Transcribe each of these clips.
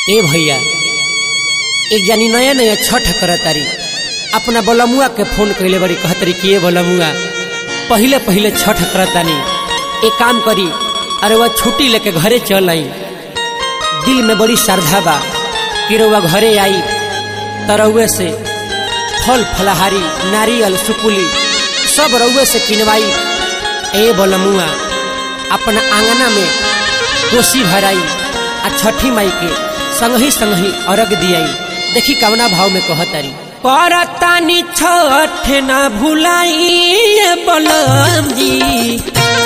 ए भैया एक जानी नया नया छठ करतारी अपना बलमुआ के फोन कैले बड़ी कहतरी कि ए बलमुआ पहिले पहिले छठ करतानी एक काम करी अरे वह छुट्टी लेके घरे चल आई दिल में बड़ी श्रद्धा बा कि रउआ घरे आई तरौए से फल फलहारी नारियल सुपुली सब रउए से किनवाई ए बलमुआ अपना आंगना में कोसी भराई आ छठी माई के संगही संगही अर्घ दियाई देखी कवना भाव में कहतारी करतानी छठ ना भुलाई बलम जी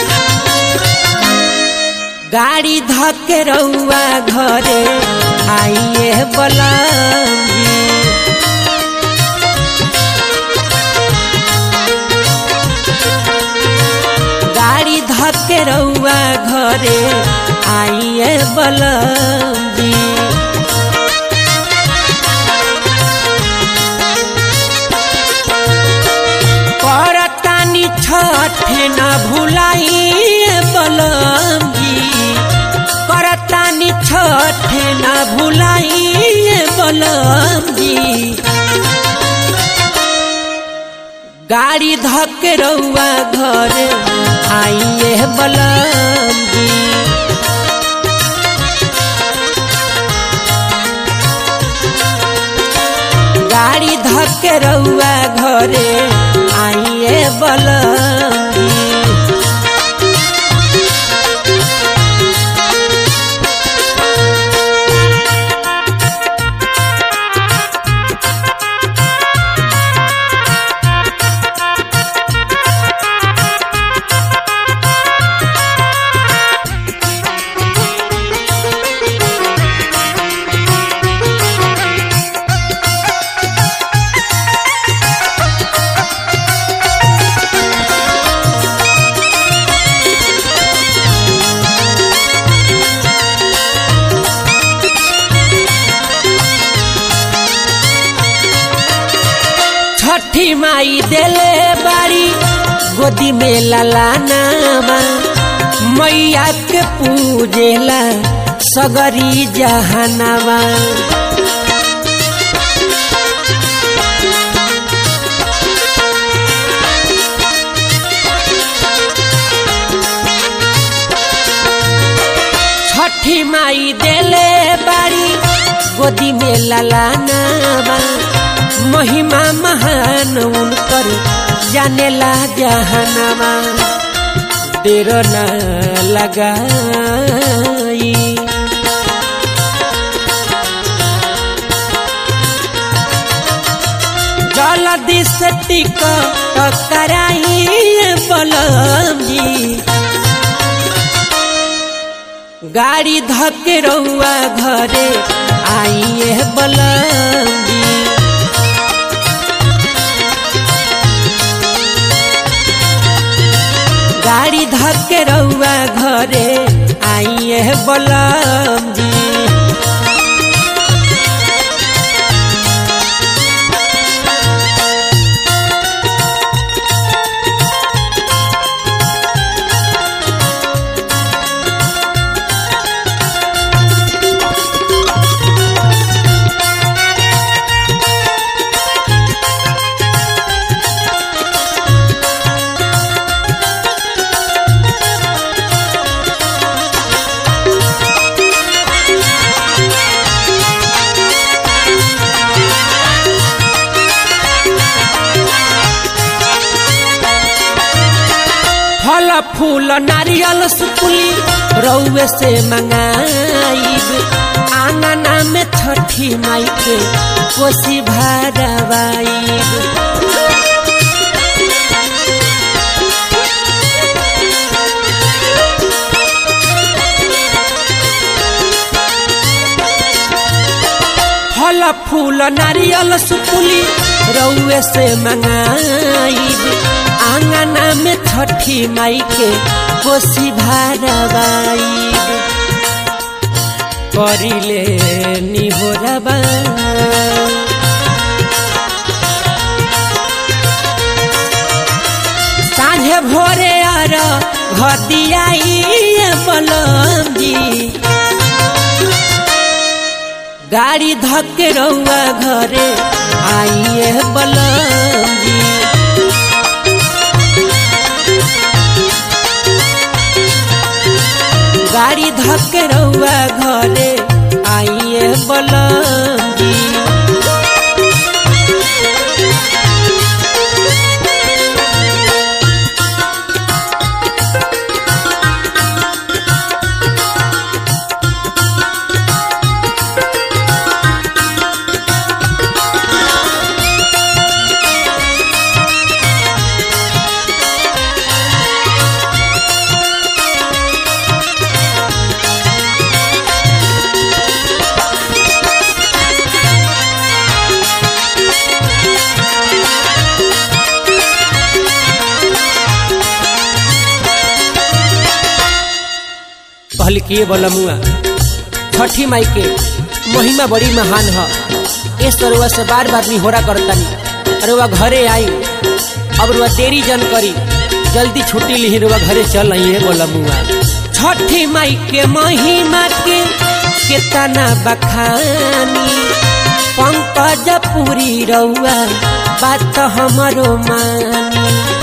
गाड़ी धके रउआ घरे आइए बलम जी गाड़ी धके रउआ घरे आइए बलम जी करतानी छठ न भुलाइए बलम जी करतानी छठ न भुलाइए बलम जी गाड़ी धके रउआ घर आइए बलम जी गाड़ी धके रउआ घरे आइए बलम जी छठी माई देले बाड़ी गोदी में ललानामा मैया के पूजेला सगरी जहनामा छठी माई देले बाड़ी गोदी में ललानामा महिमा महान उनकर जानेला जहनवा देर न लगाई जल्दी से टिकट कराई बलम जी गाड़ी धके रउआ घरे आइए बलम जी गाड़ी धके रउआ घरे आइए बलम जी फल फूल नारियल सुपुली रउए से मंगाइब आंगना में छठी माई के कोसी भरवाइब फल फूल नारियल सुपुली रउए से मंगाइब आंगना में छठी माई के कोसी भरवाइब करिले निहोरबा साँझे भोरे आर घदियाई बलम जी गाड़ी धक्के रउआ घरे आइए बलम जी गाड़ी धक्के रउआ घरे आइए बलम जी कहल किए बलमुआ छठी माई के महिमा बड़ी महान ह ए सरुआ से बार बार निहोरा करतानी अरुआ घरे आई अब रुआ देरी जन करी जल्दी छुट्टी ली रुआ घरे चल आई है बलमुआ छठी माई के महिमा के केतना बखानी पंकज पूरी रउआ बात हमरो मानी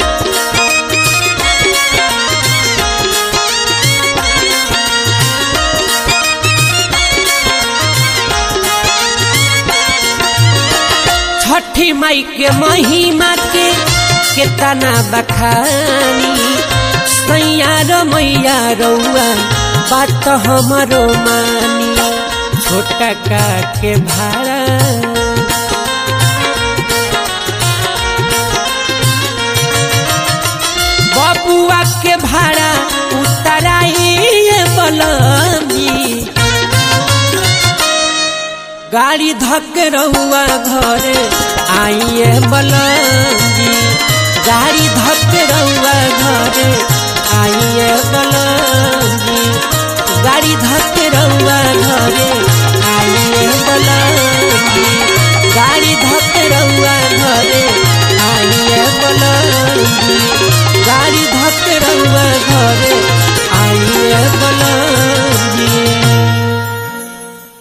छठी माई के महिमा के केतना बखानी सैया र मैया रउआ बात हमरो मानी छोटा का के भाड़ा बबुआ के भाड़ा उतराइए बलमी गाड़ी धक्के रहुआ घरे आइए बलजी गाड़ी धक्के रहुआ घरे आइए बलजी गाड़ी धक्के